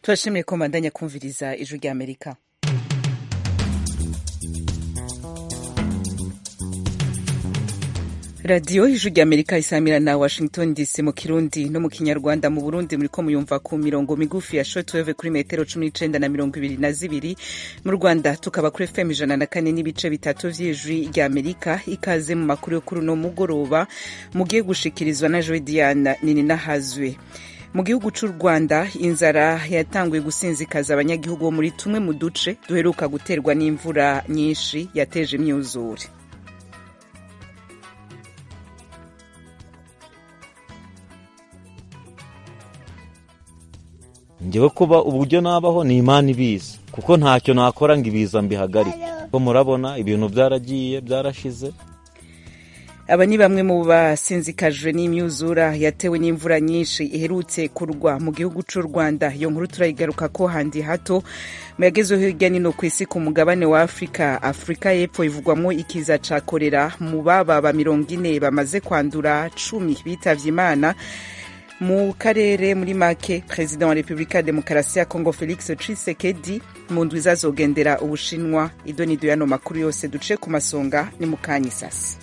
turashimye ko mbandanya kumviriza ijwi rya amerika radiyo ijwi rya amerika isamira na washington dc mu kirundi no mu kinyarwanda mu burundi muriko muyumva ku mirongo migufi ya shortwave kuri metero cumi n'icenda na mirongo ibiri na zibiri mu rwanda tukaba kuri fm ijana na kane n'ibice bitatu vy'ijwi rya amerika ikaze mu makuru yo kuri uno mugoroba mugiye gushikirizwa na joe diana nini nahazwe mu gihugu c'u rwanda inzara yatanguye gusinzikaza abanyagihugu bo muri tumwe mu duce duheruka guterwa n'imvura nyinshi yateje imyuzure ngewe kuba uburyo nabaho ni imana ibizi kuko ntacyo nakora ngo ibiza mbihagarike ko murabona ibintu byaragiye byarashize aba ni bamwe mu basinzikajwe n'imyuzura yatewe n'imvura nyinshi iherutse kurwa mu gihugu c'u rwanda iyo nkuru turayigaruka ko handi hato mu yagezeho hirya nino ku isi ku mugabane wa afurika afurika y'epfo ivugwamo ikiza ca korera mu bababa mirongo ine bamaze kwandura cumi bitavye imana mu karere muri make perezida wa repubulika ya demokarasi ya kongo felix tshisekedi mu ndwi izazogendera ubushinwa idonido y'ano makuru yose duce ku masonga ni mu kanya isasi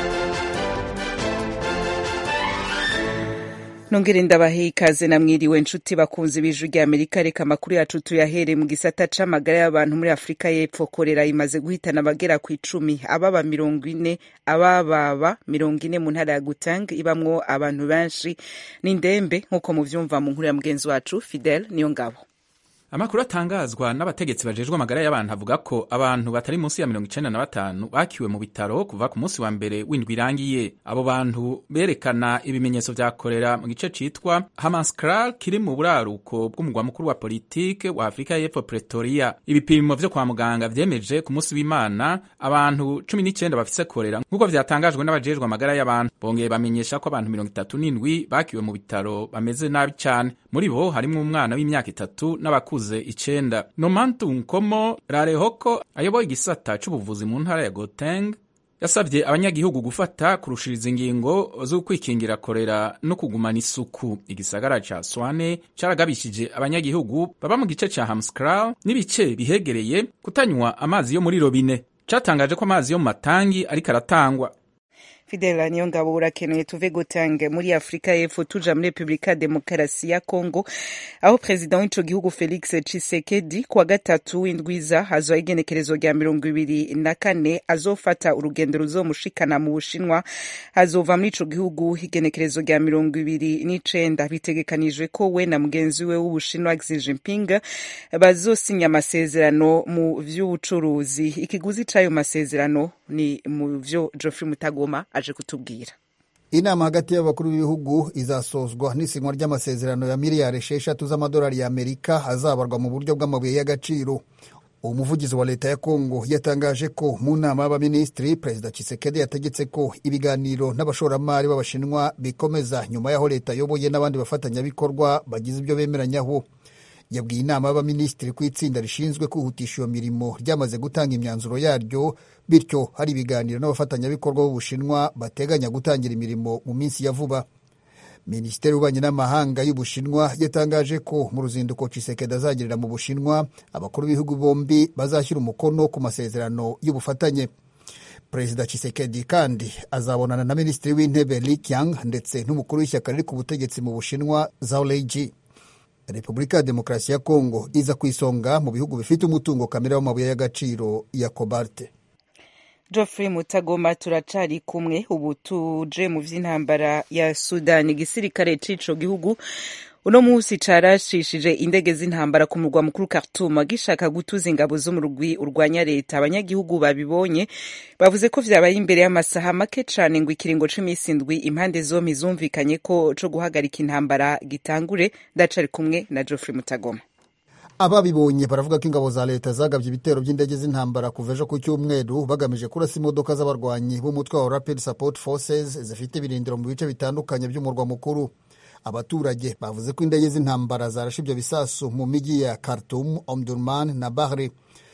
nongere ndabahe ikaze namwiriwe nshuti bakunzi b'ijwi rya amerika reka amakuru yacu tuyahere mu gisata c'amagara y'abantu muri afurika y'epfo korera imaze guhitana abagera ku icumi ababa mirongo ine abababa mirongo ine mu ntara ya gutang ibamwo abantu benshi n'indembe nk'uko muvyumva mu nkuru ya mugenzi wacu fidel niyo ngabo amakuru atangazwa n'abategetsi bajejwe amagara y'abantu avuga ko abantu batari munsi ya mirongo icenda na batanu bakiwe mu bitaro kuva ku munsi wa mbere w'indwi irangiye abo bantu berekana ibimenyetso vya korera mu gice citwa hamaskral kiri mu buraruko bw'umugwa mukuru wa politike wa afurika y'epfo pretoria ibipimo vyo kwa muganga vyemeje ku munsi w'imana abantu cumi n'icenda bafise korera nk'uko vyatangajwe n'abajejwe amagara y'abantu bongeye bamenyesha ko abantu mirongo itatu n'indwi bakiwe mu bitaro bameze nabi cane muri bo harimwo umwana w'imyaka itatu n'abakuze bakuze icenda nomantu nkomo rarehoko ayoboye igisata c'ubuvuzi mu ntara ya goteng yasabye abanyagihugu gufata kurushiriza ingingo zo kwikingira korera no kugumana isuku igisagara ca swane caragabishije abanyagihugu baba mu gice ca hamskral n'ibice bihegereye kutanywa amazi yo muri robine catangaje ko amazi yo mu matangi ariko aratangwa fidela niyo ngabo urakenuye tuve gutange muri afurika y'epfo tuja muri repubulika ya demokarasi ya kongo aho perezida w'ico gihugu felix tshisekedi kuwa gatatu w'indwiza hazoha igenekerezo rya mirongo ibiri na kane azofata urugendo ruzomushikana mu bushinwa hazova muri ico gihugu igenekerezo rya mirongo ibiri n'icenda bitegekanijwe ko we na mugenzi we w'ubushinwa xi jinping bazosinya amasezerano mu vy'ubucuruzi ikiguzi c'ayo masezerano ni mu vyo geoffrey mutagoma aje kutubwira inama hagati y'abakuru b'ibihugu izasozwa n'isinywa ry'amasezerano ya miliyari esheshatu z'amadolari y'amerika azabarwa mu buryo bw'amabuye y'agaciro umuvugizi wa leta ya kongo yatangaje ko mu nama y'abaminisitiri perezida Tshisekedi yategetse ko ibiganiro n'abashoramari b'abashinwa bikomeza nyuma y'aho leta ayoboye n'abandi bafatanyabikorwa bagize ibyo bemeranyaho yabwiye inama y'abaminisitiri ko itsinda rishinzwe kwihutisha iyo mirimo ryamaze gutanga imyanzuro yaryo bityo hari ibiganiro n'abafatanyabikorwa b'ubushinwa bateganya gutangira imirimo mu minsi ya vuba minisiteri y'ububanyi n'amahanga y'ubushinwa yatangaje ko mu ruzinduko Tshisekedi azagirira mu bushinwa abakuru b'ibihugu bombi bazashyira umukono ku masezerano y'ubufatanye perezida Tshisekedi kandi azabonana na minisitiri w'intebe Li Qiang ndetse n'umukuru w'ishyaka riri ku butegetsi mu bushinwa Zhao Leiji repubulika ya demokarasi ya kongo iza ku isonga mu bihugu bifite umutungo kamere w'amabuye y'agaciro ya kobalte geoffrey mutagoma turacari kumwe ubu tuje mu vy'intambara ya sudani igisirikare c'ico gihugu uno musi carashishije indege z'intambara ku murwa mukuru Khartoum gishaka gutuza ingabo zo mu rugwi urwanya leta abanyagihugu babibonye bavuze ko vyabaye imbere y'amasaha make cane ngo ikiringo c'imisi indwi impande zompi zumvikanye ko co guhagarika intambara gitangure ndacari kumwe na Geoffrey Mutagoma ababibonye baravuga ko ingabo za leta zagabye ibitero by'indege z'intambara kuva ejo ku cyumweru bagamije kurasa imodoka z'abarwanyi b'umutwe wa Rapid Support Forces zifite ibirindiro mu bice bitandukanye by'umurwa mukuru abaturage bavuze ko indege z'intambara zarashe ibyo bisasu mu mijyi ya Khartoum, Omdurman na Bahri.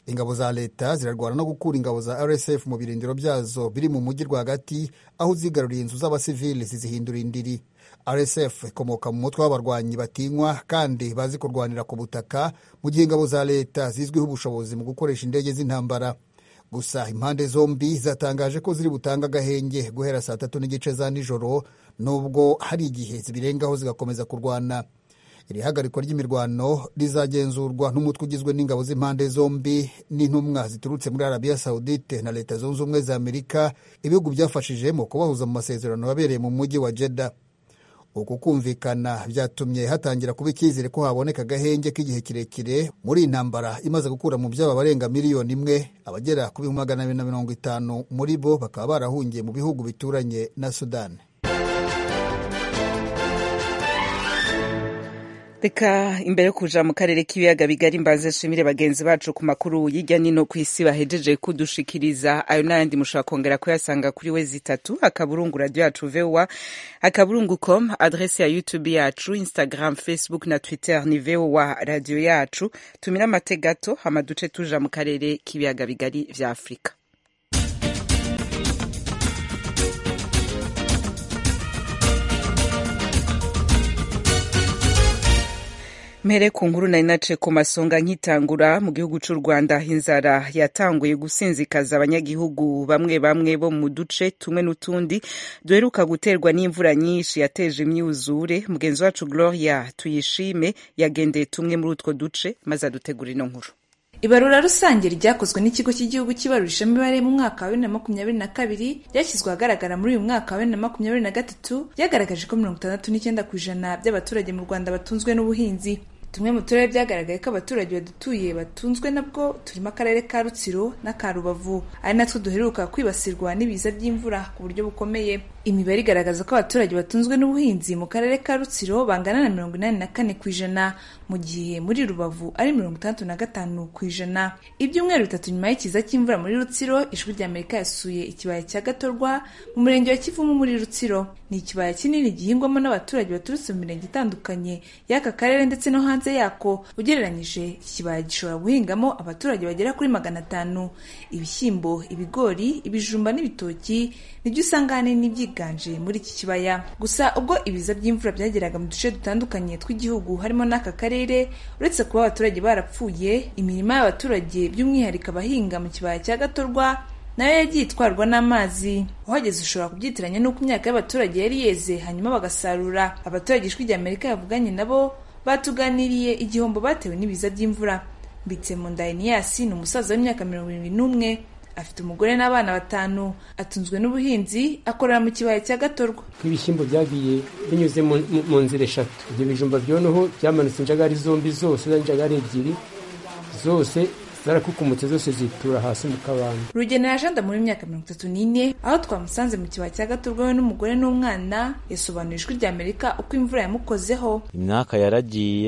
ingabo za leta zirarwana no gukura ingabo za rsf mu birindiro byazo biri mu mujyi rwagati aho zigaruriye inzu z'abasivili zizihindura indiri rsf ikomoka mu mutwe w'abarwanyi batinywa kandi bazi kurwanira ku butaka mu gihe ingabo za leta zizwiho ubushobozi mu gukoresha indege z'intambara gusa impande zombi zatangaje ko ziri butange agahenge guhera saa tatu n'igice za nijoro nubwo hari igihe zibirengaho zigakomeza kurwana iri hagarikwa ry'imirwano rizagenzurwa n'umutwe ugizwe n'ingabo z'impande zombi n'intumwa ziturutse muri arabiya sawudite na leta zunze ubumwe za amerika ibihugu byafashije mu kubahuza mu masezerano yabereye mu mujyi wa jeda uku kumvikana byatumye hatangira kuba icyizere ko haboneka agahenge k'igihe kirekire muri iyi ntambara imaze gukura mu byaba abarenga miliyoni imwe abagera ku bihumbi magana abiri na mirongo itanu muri bo bakaba barahungiye mu bihugu bituranye na sudani reka imbere yo kuja mu karere k'ibiyaga bigari mbanze nshimire bagenzi bacu ku makuru y'ijya nino ku isi bahejeje kudushikiriza ayo n'ayandi mushobora kongera kuyasanga kuri we zitatu akaburungu radio yacu voa akaburungu com adrese ya youtube yacu instagram facebook na twitter ni voa radio yacu tumira amate gato hama duce tuja mu karere k'ibiyaga bigari vya afurika mpere ku nkuru nari nace ku masonga nkitangura mu gihugu cy'u rwanda inzara yatanguye gusinzikaza abanyagihugu bamwe bamwe bo mu duce tumwe n'utundi duheruka guterwa n'imvura nyinshi yateje imyuzure mugenzi wacu gloria tuyishime yagendeye tumwe muri utwo duce maze adutegura ino nkuru ibarura rusange ryakozwe n'ikigo cy'igihugu cy'ibarurishamibare mu mwaka wa bibiri na makumyabiri na kabiri ryashyizwe ahagaragara muri uyu mwaka wa bibiri na makumyabiri na gatatu ryagaragaje ko mirongo itandatu n'icyenda ku ijana by'abaturage mu rwanda batunzwe n'ubuhinzi tumwe mu turere byagaragaye ko abaturage badutuye batunzwe nabwo turimo akarere ka rutsiro n'aka rubavu ari natwo duheruka kwibasirwa n'ibiza by'imvura ku buryo bukomeye imibare igaragaza ko abaturage batunzwe n'ubuhinzi mu karere ka rutsiro bangana na mirongo inani na kane ku ijana mu gihe muri rubavu ari mirongo itandatu na gatanu ku ijana ibyumweru bitatu nyuma y'ikiza cy'imvura muri rutsiro ijwi rya amerika yasuye ikibaya cya gatorwa mu murenge wa kivumu muri rutsiro ni ikibaya kinini gihingwamo n'abaturage baturutse mu mirenge itandukanye y'aka karere ndetse no hanze yako ugereranyije iki kibaya gishobora guhingamo abaturage bagera kuri magana atanu ibishyimbo ibigori ibijumba n'ibitoki nibyo usanga ahanini byiganje muri iki kibaya gusa ubwo ibiza by'imvura byageraga mu duce dutandukanye tw'igihugu harimo n'aka karere uretse kuba abaturage barapfuye imirima y'abaturage by'umwihariko abahinga mu kibaya cya gatorwa nayo yagiye itwarwa n'amazi uhageze ushobora kubyitiranya n'uko imyaka y'abaturage yari yeze hanyuma bagasarura abaturage ijwi rya amerika yavuganye nabo batuganiriye igihombo batewe n'ibiza by'imvura mbitse mu ndayeniyasi ni umusaza w'imyaka mirongo irindwi n'umwe afite umugore n'abana batanu atunzwe n'ubuhinzi akorera mu kibaya cya gatorwa ibishyimbo byagiye binyuze mu nzira eshatu ibyo bijumba byoneho byamanutse injagari zombi zose injagari ebyiri zose zarakukumutse zose zitura hasi mu kabande rugenera janda muri myaka mirongo itatu n'ine aho twamusanze mu kibaya cya gatorwa we n'umugore n'umwana yasobanuye ijwi rya amerika uko imvura yamukozeho imyaka yaragiye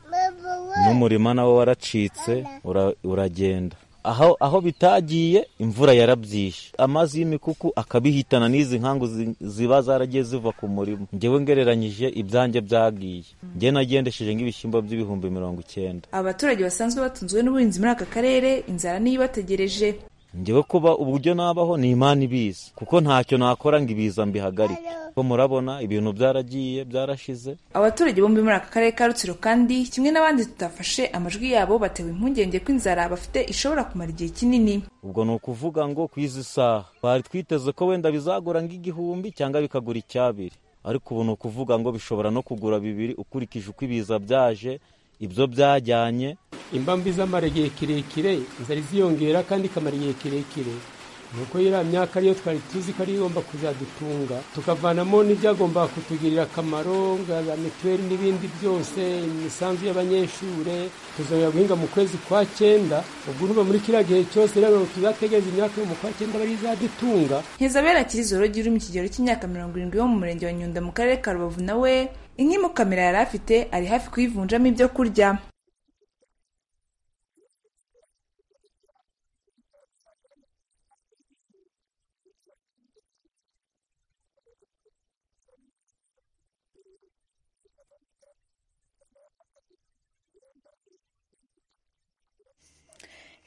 n'umurima nawo waracitse uragenda aho aho bitagiye imvura yarabyishe amazi y'imikuku akabihitana n'izi nkangu ziba zaragiye ziva ku murima ngewe ngereranyije ibyanjye byagiye ngewe nagendesheje nk'ibishyimbo by'ibihumbi mirongo icyenda abaturage basanzwe batunzwe n'ubuhinzi muri aka karere inzara niyo ibategereje ngewe kuba uburyo nabaho ni imana ibizi kuko ntacyo nakora ngo ibiza mbihagarike ko murabona ibintu byaragiye byarashize abaturage bombi muri aka karere ka rutsiro kandi kimwe n'abandi tutafashe amajwi yabo batewe impungenge ko inzara bafite ishobora kumara igihe kinini ubwo ni ukuvuga ngo ku izi saha twari twiteze ko wenda bizagura nk'igihumbi cyangwa bikagura icyabiri ariko ubu ni ukuvuga ngo bishobora no kugura bibiri ukurikije uko ibiza byaje ibyo byajyanye imbambi zamara igihe kirekire inzara iziyongera kandi ikamara igihe kirekire nuko iriya myaka ariyo twari tuzi ko ariyo igomba kuzadutunga tukavanamo n'ibyagomba kutugirira akamaro nka mituweli n'ibindi byose imisanzu y'abanyeshuri tuzongera guhinga mu kwezi kwa cyenda ubwo urumva muri kiriya gihe cyose rero tuzategereza imyaka yo mu kwa cyenda bari izadutunga nkizabera kirizoro uri mu kigero cy'imyaka mirongo irindwi wo mu murenge wa nyundo mu karere ka rubavu nawe inkimukamera yari afite ari hafi kuyivunjamo ibyo kurya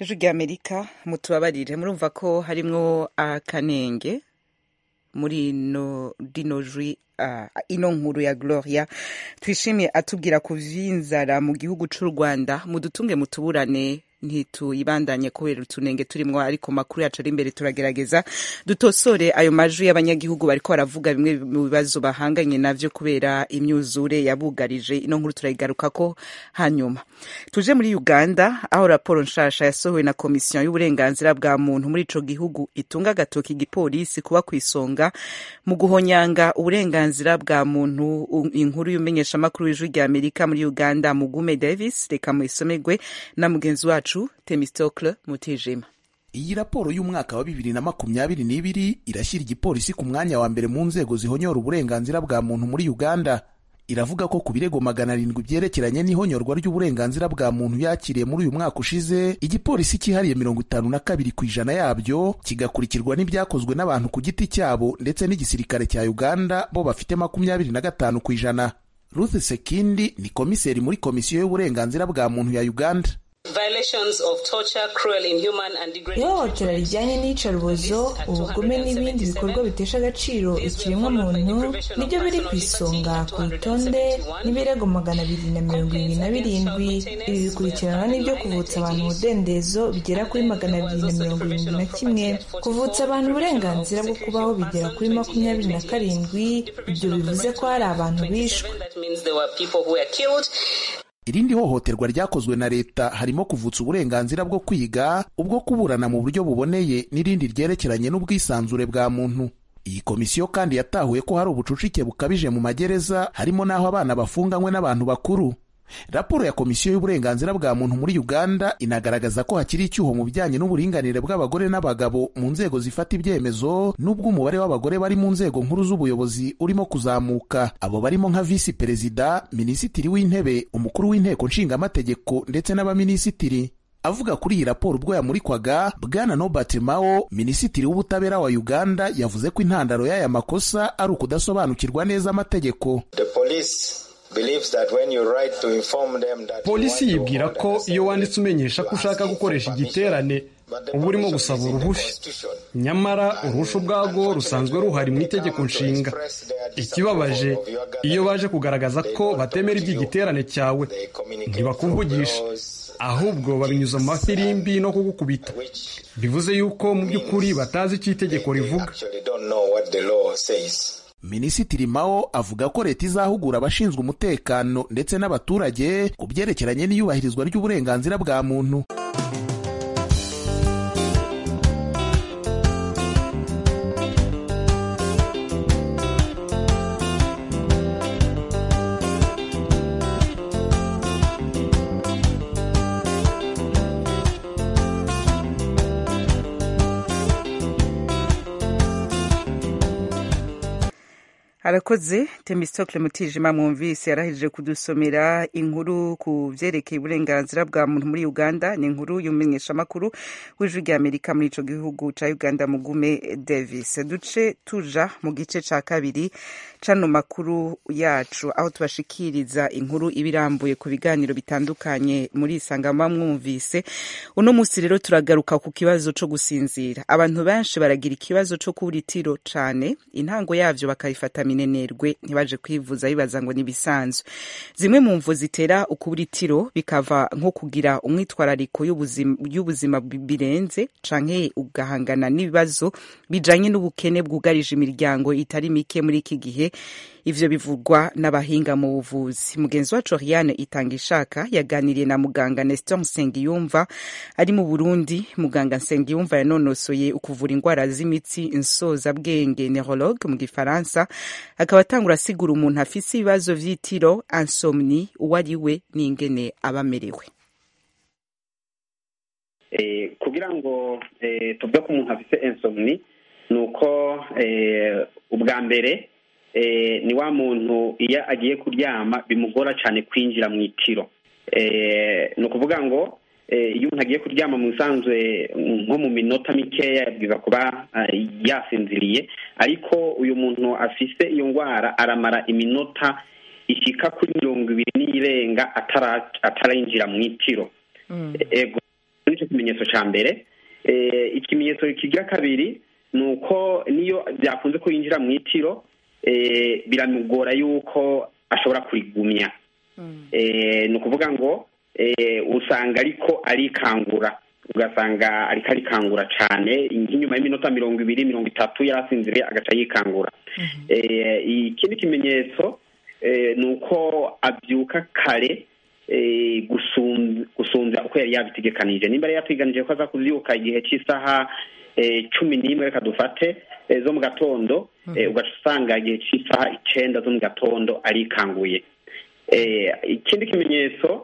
ijwi rya amerika mutubabarire murumva ko harimwo akanenge muri ino rino jwi uh, ino nkuru ya gloria twishimiye atubwira ku vy'inzara mu gihugu c'u rwanda mudutunge mutuburane ntituyibandanye kubera utunenge turimwo ariko makuru yacu ari imbere turagerageza dutosore ayo majwi y'abanyagihugu bariko baravuga bimwe mu bibazo bahanganye navyo kubera imyuzure yabugarije ino nkuru turayigarukako hanyuma tuje muri uganda aho raporo nshasha yasohowe na komisiyo y'uburenganzira bwa muntu muri ico gihugu itunga agatoki igipolisi kuba ku isonga mu guhonyanga uburenganzira bwa muntu inkuru y'umenyeshamakuru w'ijwi rya amerika muri uganda mugume davis reka muyisomerwe na mugenzi wacu Temistocle Mutijima. iyi raporo y'umwaka wa bibiri na makumyabiri n'ibiri irashyira igipolisi ku mwanya wa mbere mu nzego zihonyora uburenganzira bwa muntu muri uganda iravuga ko ku birego magana arindwi byerekeranye n'ihonyorwa ry'uburenganzira bwa muntu yakiriye muri uyu mwaka ushize igipolisi cyihariye mirongo itanu na kabiri ku ijana yabyo kigakurikirwa n'ibyakozwe n'abantu ku giti cyabo ndetse n'igisirikare cya uganda bo bafite makumyabiri na gatanu ku ijana ruth sekindi ni komiseri muri komisiyo y'uburenganzira bwa muntu ya uganda ihohotera rijyanye n'iyicarubozo ubugome n'ibindi bikorwa bitesha agaciro ikiremwamuntu nibyo biri ku isonga ku rutonde n'ibirego magana abiri na mirongo irindwi na birindwi ibi bikurikiranwa n'ibyo kuvutsa abantu umudendezo bigera kuri magana abiri na mirongo irindwi na kimwe kuvutsa abantu uburenganzira bwo kubaho bigera kuri makumyabiri na karindwi ibyo bivuze ko hari abantu bishwe irindi hohoterwa ryakozwe na leta harimo kuvutsa uburenganzira bwo kwiga ubwo kuburana mu buryo buboneye n'irindi ryerekeranye n'ubwisanzure bwa muntu iyi komisiyo kandi yatahuye ko hari ubucucike bukabije mu magereza harimo n'aho abana bafunganywe n'abantu bakuru raporo ya komisiyo y'uburenganzira bwa muntu muri uganda inagaragaza ko hakiri icyuho mu bijyanye n'uburinganire bw'abagore n'abagabo mu nzego zifata ibyemezo n'ubwo umubare w'abagore bari mu nzego nkuru z'ubuyobozi urimo kuzamuka abo barimo nka visi perezida minisitiri w'intebe umukuru w'inteko nshingamategeko ndetse n'abaminisitiri avuga kuri iyi raporo ubwo yamurikwaga bwana nobert mao minisitiri w'ubutabera wa uganda yavuze ko intandaro y'aya makosa ari ukudasobanukirwa neza amategeko polisi yibwira ko iyo wanditse umenyesha ko ushaka gukoresha igiterane uba urimo gusaba uruhushya nyamara uruhushya ubwarwo rusanzwe ruhari mu itegeko nshinga ikibabaje iyo baje kugaragaza ko batemera iby'igiterane cyawe ntibakuvugisha ahubwo babinyuza mu mafirimbi no kugukubita bivuze yuko mu by'ukuri batazi icyo itegeko rivuga minisitiri mao avuga ko leta izahugura abashinzwe umutekano ndetse n'abaturage ku byerekeranye n'iyubahirizwa ry'uburenganzira bwa muntu arakoze temistocle mutijima mwumvise yarahije kudusomera inkuru ku vyerekeye uburenganzira bwa muntu muri uganda ni inkuru y'umumenyeshamakuru w'ijwi rya amerika muri ico gihugu ca uganda mugume davis duce tuja mu gice ca kabiri cano makuru yacu aho tubashikiriza inkuru ibirambuye ku biganiro bitandukanye muri isangama mwumvise uno musi rero turagaruka ku kibazo co gusinzira abantu benshi baragira ikibazo co kubura itiro cane intango yavyo bakayifata minenerwe ntibaje kwivuza bibaza ngo nibisanzwe zimwe mu mvu zitera ukubura itiro bikava nko kugira umwitwarariko y'ubuzima birenze canke ugahangana n'ibibazo bijanye n'ubukene bwugarije imiryango itari mike muri iki gihe ivyo bivugwa n'abahinga mu buvuzi mugenzi wacu Oriane itanga ishaka yaganiriye na muganga Nestor Nsengiyumva ari mu Burundi muganga Nsengiyumva yanonosoye ukuvura indwara z'imitsi insoza bwenge neurologue mu gifaransa akaba atangura asigura umuntu afise ibibazo vy'itiro insomni uwo ari we n'ingene abamerewe eh, kugira ngo eh, tuvuge ko umuntu afise insomni ni uko eh, ubwa mbere ni wa muntu iyo agiye kuryama bimugora cyane kwinjira mu itiro ni ukuvuga ngo iyo umuntu agiye kuryama mu bisanzwe nko mu minota mikeya yabwiza kuba yasinziriye ariko uyu muntu afise iyo ndwara aramara iminota ishyika kuri mirongo ibiri n'irenga atarinjira mu itiro nicyo ikimenyetso cya mbere ikimenyetso kigira kabiri ni uko niyo byakunze ko yinjira mu itiro biramugora yuko ashobora kurigumya ni ukuvuga ngo usanga ariko arikangura ugasanga ariko arikangura cyane nk'inyuma y'iminota mirongo ibiri mirongo itatu yarasinziriye agaca yikangura ikindi kimenyetso ni uko abyuka kare gusunza uko yari yabitegekanije nimba yari yateganije ko aza kubyuka igihe cy'isaha cumi n'imwe reka dufate zo mu gatondo ugaca usanga igihe cy'isaha icyenda zo mu gatondo arikanguye ikindi kimenyetso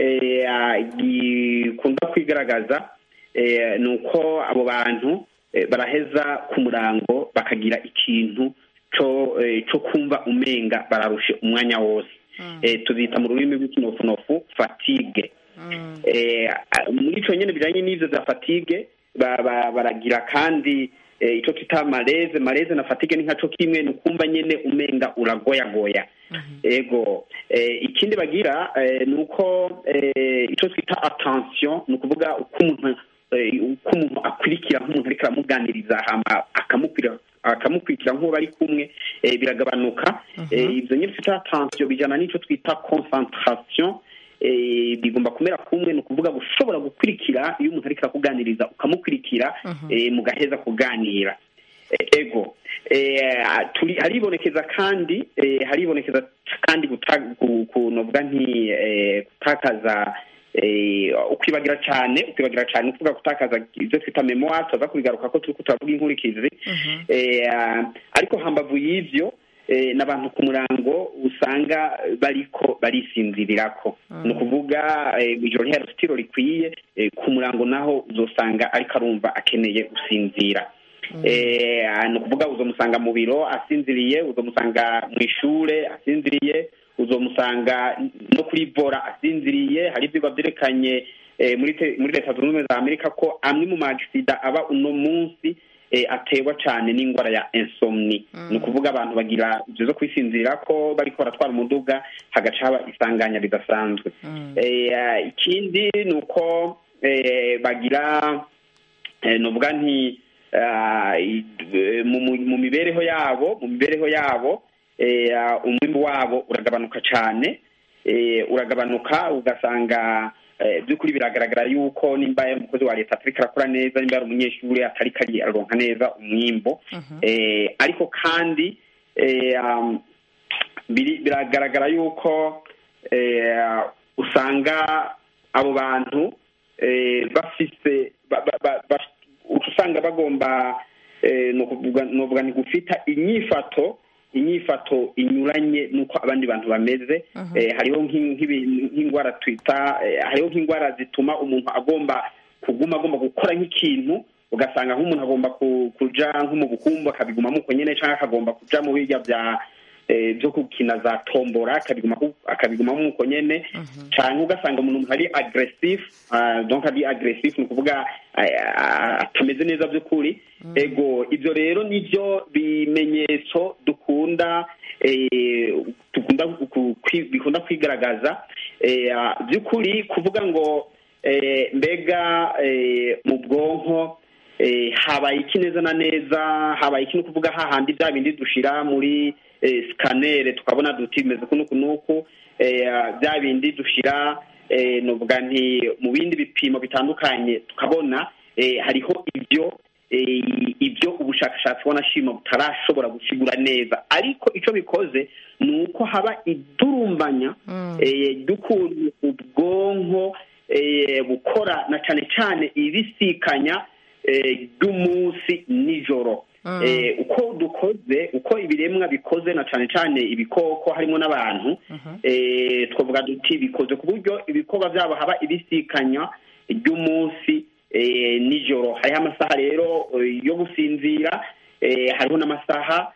gikunda kwigaragaza ni uko abo bantu baraheza ku murango bakagira ikintu cyo kumva umenga bararushe umwanya wose tuzita mu rurimi rw'ikinofunofu fatigue muri icyo nyine bijyanye n'ibyo za fatigue baragira kandi icyo twita mareze mareze na fatigue ni nka cyo kimwe ni ukumva nyine umenga uragoyagoya ego ikindi bagira ni uko icyo twita attention ni ukuvuga uko umuntu uko umuntu akurikira nk'umuntu ariko aramuganiriza akamukurikira nk'uwo bari kumwe biragabanuka ibyo nyine twita attention bijyana n'icyo twita concentration bigomba kumera kumwe ni ukuvuga ushobora gukurikira iyo umuntu ariko arakuganiriza ukamukurikira mugaheza kuganira ego haribonekeza kandi haribonekeza kandi kunovuga nti gutakaza ukwibagira cyane ukwibagira cyane ukuvuga gutakaza ibyo twita memoire tuza kubigaruka ko turi turavuga inkurikizi ariko hambavu y'ibyo n'abantu ku murango usanga bariko barisinzirirako ni ukuvuga ijoro ntihari sitiro rikwiye ku murango naho uzosanga ariko arumva akeneye gusinzira ni ukuvuga uzomusanga mu biro asinziriye uzomusanga mu ishure asinziriye uzomusanga no kuri vora asinziriye hari ibyigwa byerekanye muri leta zunze ubumwe za amerika ko amwe mu magisida aba uno munsi aterwa cyane n'indwara ya insomni ni ukuvuga abantu bagira ibyo zo kwisinzirira ko bariko baratwara umuduga hagaca haba isanganya ridasanzwe ikindi ni uko bagira nuvuga nti mu mibereho yabo mu mibereho yabo umwimbu wabo uragabanuka cyane uragabanuka ugasanga by'ukuri biragaragara yuko nimba umukozi wa leta atari karakora neza nimba ari umunyeshuri atari kari aronka neza umwimbo ariko kandi biragaragara yuko usanga abo bantu bafise usanga bagomba nuvuga ni gufita inyifato inyifato inyuranye n'uko abandi bantu bameze hariho nk'indwara twita hariho nk'indwara zituma umuntu agomba kuguma agomba gukora nk'ikintu ugasanga nk'umuntu agomba kuja nko mu bukumbu akabigumamo uko nyine cyangwa akagomba kuja mu birya bya byo gukina za tombora akabigumamo uko nyine cyane ugasanga umuntu ari agresif donc ari agresif ni ukuvuga atameze neza by'ukuri ego ibyo rero nibyo bimenyetso dukunda bikunda kwigaragaza by'ukuri kuvuga ngo mbega mu bwonko habaye iki neza na neza habaye iki ni ukuvuga hahandi bya bindi dushira muri sikanere tukabona duti bimeze uku n'uku n'uku bya bindi dushyira nuvuga nti mu bindi bipimo bitandukanye tukabona hariho ibyo ibyo ubushakashatsi wanashima butarashobora gusigura neza ariko icyo bikoze ni uko haba idurumbanya ry'ukuntu ubwonko bukora na cyane cyane ibisikanya ry'umunsi nijoro uko dukoze uko ibiremwa bikoze na cyane cyane ibikoko harimo n'abantu twavuga duti bikoze ku buryo ibikorwa byabo haba ibisikanya ry'umunsi nijoro hariho amasaha rero yo gusinzira hariho n'amasaha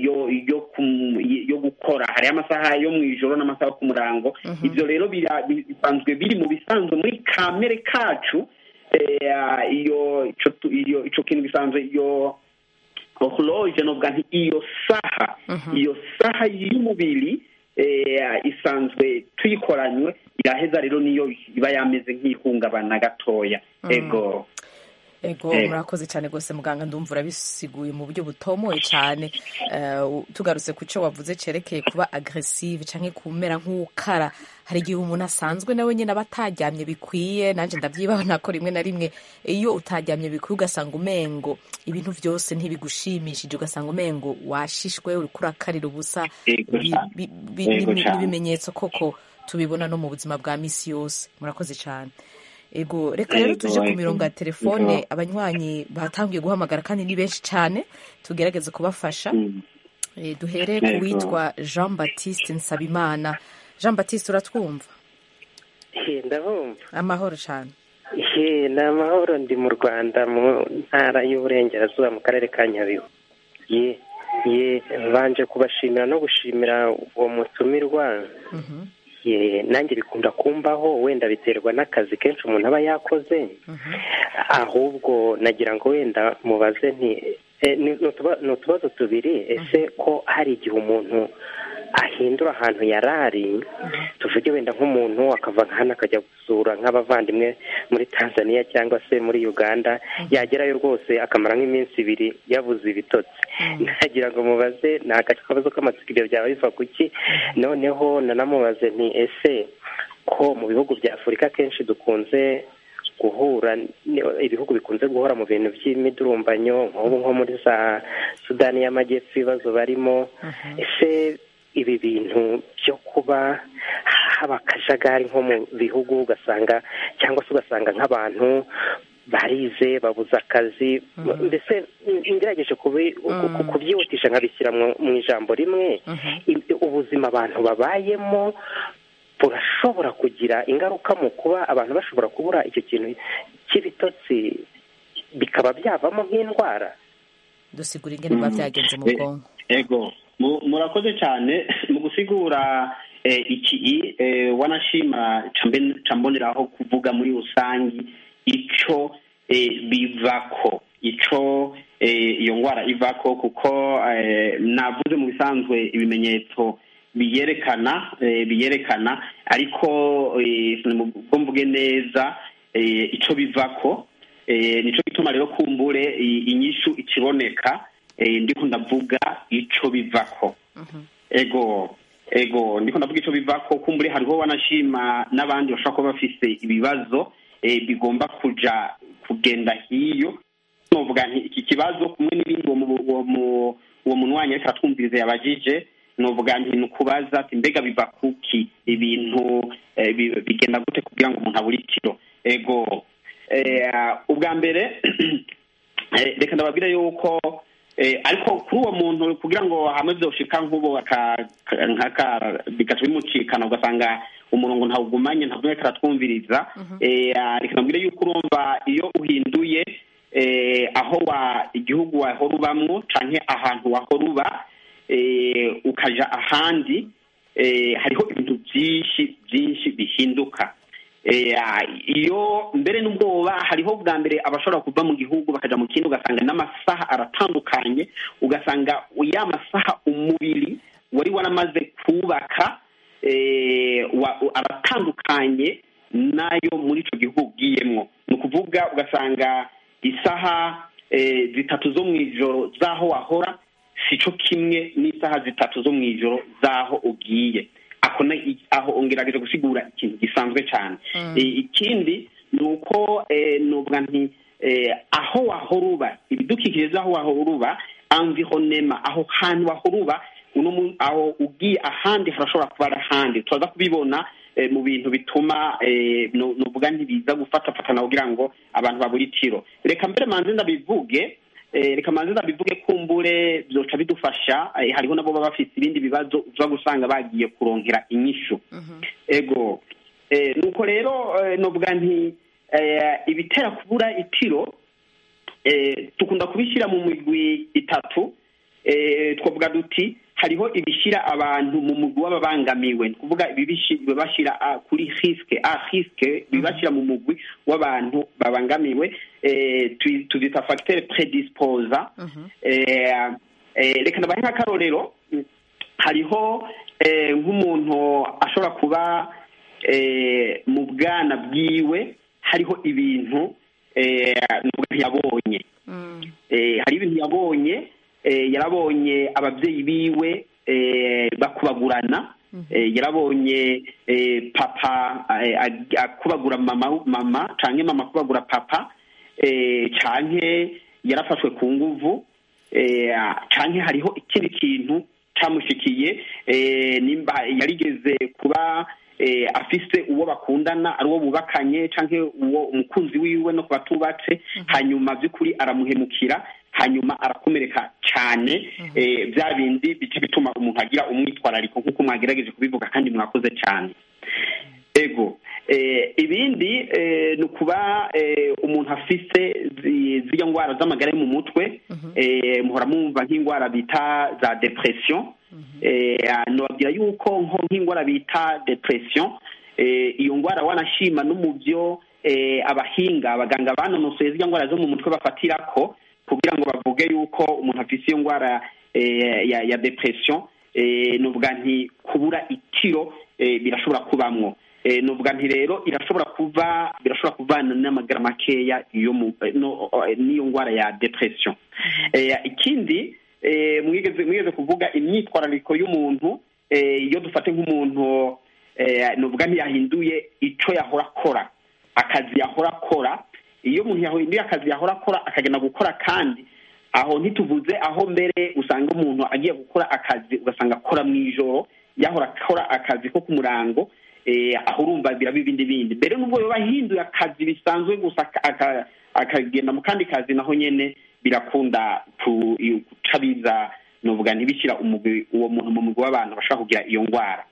yo gukora hariho amasaha yo mu ijoro n'amasaha yo ku murango ibyo rero bisanzwe biri mu bisanzwe muri kamere kacu iyo icyo kintu bisanzwe iyo horloge novuga nti iyo saha iyo saha y'umubiri isanzwe tuyikoranywe iraheza rero niyo iba yameze nk'ihungabana gatoya ego ego murakoze cyane rwose muganga ndumva urabisiguye mu buryo butomoye cyane tugarutse ku cyo wavuze cyerekeye kuba agresive cyangwa kumera nk'ukara hari igihe umuntu asanzwe nawe nyine aba ataryamye bikwiye nanjye ndabyibana ko rimwe na rimwe iyo utaryamye bikwiye ugasanga umengo ibintu byose ntibigushimishije ugasanga umengo washishwe uri kurakarira ubusa n'ibimenyetso koko tubibona no mu buzima bwa minsi yose murakoze cyane ego reka rero tuje ku mirongo ya telefone abanywanyi batangiye guhamagara kandi ni benshi cyane tugerageze kubafasha duhere ku witwa jean batiste nsabimana jean batiste uratwumva ndabumva amahoro cyane ni amahoro ndi mu rwanda mu ntara y'uburengerazuba mu karere ka nyabihu ye ye banje kubashimira no gushimira uwo mutumirwa nanjye bikunda kumbaho wenda biterwa n'akazi kenshi umuntu aba yakoze ahubwo nagira ngo wenda mubaze nti ni utubazo tubiri ese ko hari igihe umuntu ahindura ahantu yari ari tuvuge wenda nk'umuntu akava hano akajya gusura nk'abavandimwe muri tanzania cyangwa se muri uganda yagerayo rwose akamara nk'iminsi ibiri yabuze ibitotsi nagira ngo mubaze ni akabazo k'amatsiko byaba biva ku ki noneho nanamubaze nti ese ko mu bihugu bya afurika kenshi dukunze guhura ibihugu bikunze guhora mu bintu by'imidurumbanyo nk'ubu nko muri za sudani y'amajyepfo ibibazo barimo ese ibi bintu byo kuba haba akajagari nko mu bihugu ugasanga cyangwa se ugasanga nk'abantu barize babuze akazi mbese ngerageje kubyihutisha nkabishyira mu ijambo rimwe ubuzima abantu babayemo burashobora kugira ingaruka mu kuba abantu bashobora kubura icyo kintu cy'ibitotsi bikaba byavamo nk'indwara dusigura ingene biba byagenze mu bwonko ego murakoze cyane mu gusigura iki wanashima camboneraho kuvuga muri rusange icyo bivako icyo iyo ndwara ivako kuko navuze mu bisanzwe ibimenyetso biyerekana biyerekana ariko ubwo mvuge neza icyo bivako nicyo gituma rero kumbure inyishu ikiboneka ndiko ndavuga icyo bivako ego ego ndiko ndavuga icyo bivako kumbure hariho wanashima n'abandi bashobora kuba bafise ibibazo bigomba kuja kugenda hiyo novuga nti iki kibazo kumwe n'ibindi uwo munywanyi ariko aratwumviriza yabajije novuga nti ni ukubaza ati mbega biva kuki ibintu bigenda gute kugira ngo umuntu abure ikiro ego ubwa mbere reka ndababwira yuko ariko kuri uwo muntu kugira ngo hamwe byoshika nk'ubu bigaca bimucikana ugasanga umurongo ntawugumanye ntabwo ariko aratwumviriza reka nabwire yuko urumva iyo uhinduye aho wa igihugu wahora ubamwo cyangwa ahantu wahora uba ukaja ahandi hariho ibintu byinshi byinshi bihinduka iyo mbere n'ubwoba hariho bwa mbere abashobora kuva mu gihugu bakajya mu kindi ugasanga n'amasaha aratandukanye ugasanga ya masaha umubiri wari waramaze kubaka aratandukanye n'ayo muri icyo gihugu ugiyemo ni ukuvuga ugasanga isaha zitatu zo mu ijoro z'aho wahora si cyo kimwe n'isaha zitatu zo mu ijoro z'aho ugiye aho ngerageje gusigura ikintu gisanzwe cyane ikindi ni uko nubwo nti aho wahora uba ibidukikije z'aho wahora uba environema aho hantu wahora uba aho ugiye ahandi harashobora kuba ari ahandi turaza kubibona mu bintu bituma nuvuga ntibiza gufatafatana kugira ngo abantu babure itiro reka mbere manze ndabivuge reka manze ndabivuge kumbure byoca bidufasha hariho nabo baba bafite ibindi bibazo uza gusanga bagiye kurongera inyishu ego nuko rero nuvuga nti ibitera kubura itiro dukunda kubishyira mu migwi itatu twavuga duti hariho ibishyira abantu mu mugwi w'ababangamiwe ni ukuvuga bibashyira kuri risike a risike bibashyira mu mugwi w'abantu babangamiwe tuzita fagitire predispoza reka nabahe nk'akarorero hariho nk'umuntu ashobora kuba mu bwana bwiwe hariho ibintu yabonye hari ibintu yabonye yarabonye ababyeyi biwe bakubagurana yarabonye papa akubagura mama mama cyangwa mama akubagura papa cyangwa yarafashwe ku nguvu cyangwa hariho ikindi kintu cyamushikiye nimba yarigeze kuba afise uwo bakundana ari uwo bubakanye cyangwa uwo umukunzi wiwe no ku batubatse hanyuma by'ukuri aramuhemukira hanyuma arakomereka cyane bya bindi bice bituma umuntu agira umwitwarariko nk'uko mwagerageje kubivuga kandi mwakoze cyane ego ibindi ni ukuba umuntu afise z'iyo ndwara z'amagara yo mu mutwe muhora mwumva nk'indwara bita za depression nababwira yuko nko nk'indwara bita depression iyo ndwara wanashima no mu byo abahinga abaganga banonosoye z'iyo ndwara zo mu mutwe bafatira ko kugira ngo bavuge yuko umuntu afite iyo ndwara ya depression nuvuga nti kubura itiro birashobora kubamwo nuvuga nti rero irashobora kuva birashobora kuvana n'amagara makeya n'iyo ndwara ya depression ikindi mwigeze kuvuga imyitwarariko y'umuntu iyo dufate nk'umuntu nuvuga ntiyahinduye icyo yahora akora akazi yahora akora iyo umuntu yahinduye akazi yahora akora akagenda gukora kandi aho ntituvuze aho mbere usanga umuntu agiye gukora akazi ugasanga akora mu ijoro yahora akora akazi ko ku murango aho urumva biraba ibindi bindi mbere n'ubwo yaba ahinduye akazi bisanzwe gusa akagenda mu kandi kazi naho nyine birakunda guca biza nuvuga ntibishyira uwo muntu mu mugwi w'abantu bashobora kugira iyo ndwara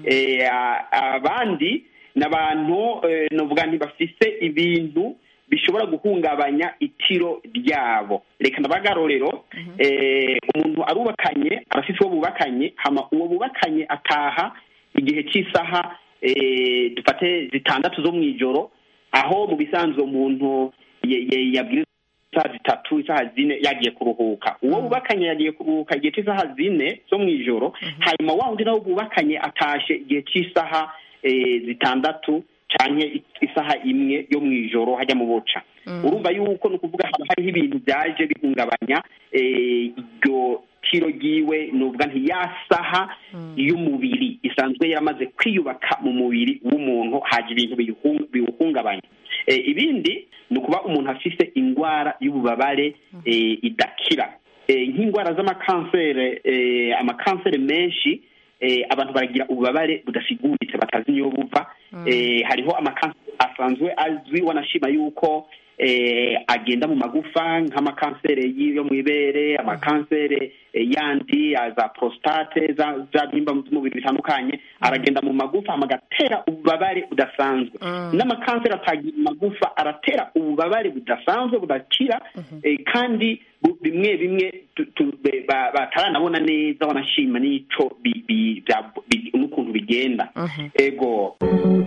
abandi ni abantu nuvuga ntibafise ibintu bishobora guhungabanya itiro ryabo reka ndabagarorero umuntu arubakanye arafite uwo bubakanye hama uwo bubakanye ataha igihe cy'isaha dufate zitandatu zo mu ijoro aho mu bisanzwe umuntu yabwiriza isaha zitatu isaha zine yagiye kuruhuka uwo bubakanye yagiye kuruhuka igihe cy'isaha zine zo mu ijoro hanyuma wa wundi nawe bubakanye atashe igihe cy'isaha zitandatu cyane isaha imwe yo mu ijoro hajya mu buca urumva yuko ni ukuvuga haba hariho ibintu byaje bihungabanya iryo tiro ryiwe ni ukuvuga ya saha y'umubiri isanzwe yaramaze kwiyubaka mu mubiri w'umuntu haje ibintu biwuhungabanya ibindi ni ukuba umuntu afite indwara y'ububabare idakira nk'indwara z'amakansere amakansere menshi abantu baragira ububabare budasiguritse batazi niyo buva hariho amakanseri asanzwe azwi wanashima yuko agenda mu magufa nk'amakanseri yo mu ibere amakanseri yandi za prostate za byimba by'umubiri bitandukanye aragenda mu magufa agatera ububabare budasanzwe n'amakanseri atagira magufa aratera ububabare budasanzwe budakira kandi bimwe bimwe bataranabona neza wanashima n'icyo n'ukuntu bigenda ego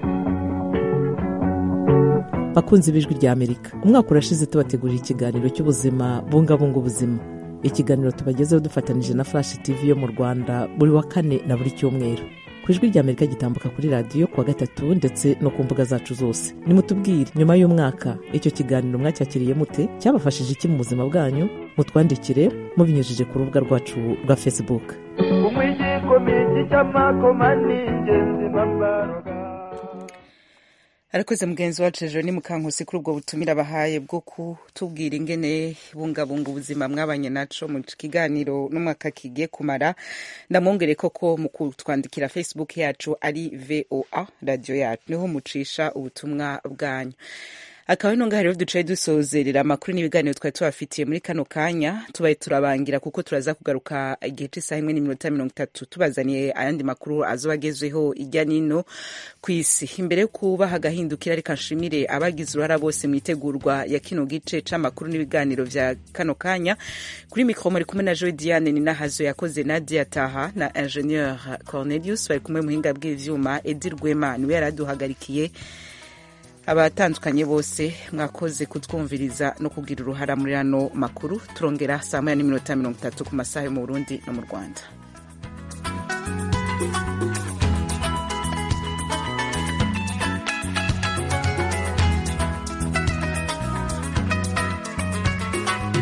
bakunze ibijwi rya amerika umwaka urashize tubategurira ikiganiro cy'ubuzima bungabunga ubuzima ikiganiro tubagezeho dufatanyije na flash tv yo mu rwanda buri wa kane na buri cyumweru ku ijwi rya amerika gitambuka kuri radiyo kuwa gatatu ndetse no ku mbuga zacu zose nimutubwire nyuma y'umwaka icyo kiganiro mwacyakiriye mute cyabafashije iki mu buzima bwanyu mutwandikire mubinyujije ku rubuga rwacu rwa facebook arakoze mugenzi wacu ejo ni mukankusi kuri ubwo butumire abahaye bwo kutubwira ingene bungabunga ubuzima mwabanye naco mu kiganiro n'umwaka kigiye kumara ndamwongere koko mu kutwandikira facebook yacu ari voa radiyo yacu niho mucisha ubutumwa bwanyu akaba ari ngaha rero ducaye dusozerera amakuru n'ibiganiro twari tubafitiye muri kano kanya tubaye turabangira kuko turaza kugaruka igihe cy'isaha imwe n'iminota mirongo itatu tubazaniye ayandi makuru azoba agezweho ijya n'ino ku isi imbere yo kubaha agahindukira reka nshimire abagize uruhara bose mu itegurwa ya kino gice c'amakuru n'ibiganiro vya kano kanya kuri mikoro muri kumwe na joe diane ni nahazo yakoze nadia taha na ingenieur cornelius bari kumwe muhinga bw'ivyuma edi rwema niwe yari aduhagarikiye abatandukanye bose mwakoze kutwumviriza no kugira uruhara muri ano makuru turongera saa moya n'iminota mirongo itatu ku masaha yo mu burundi no mu rwanda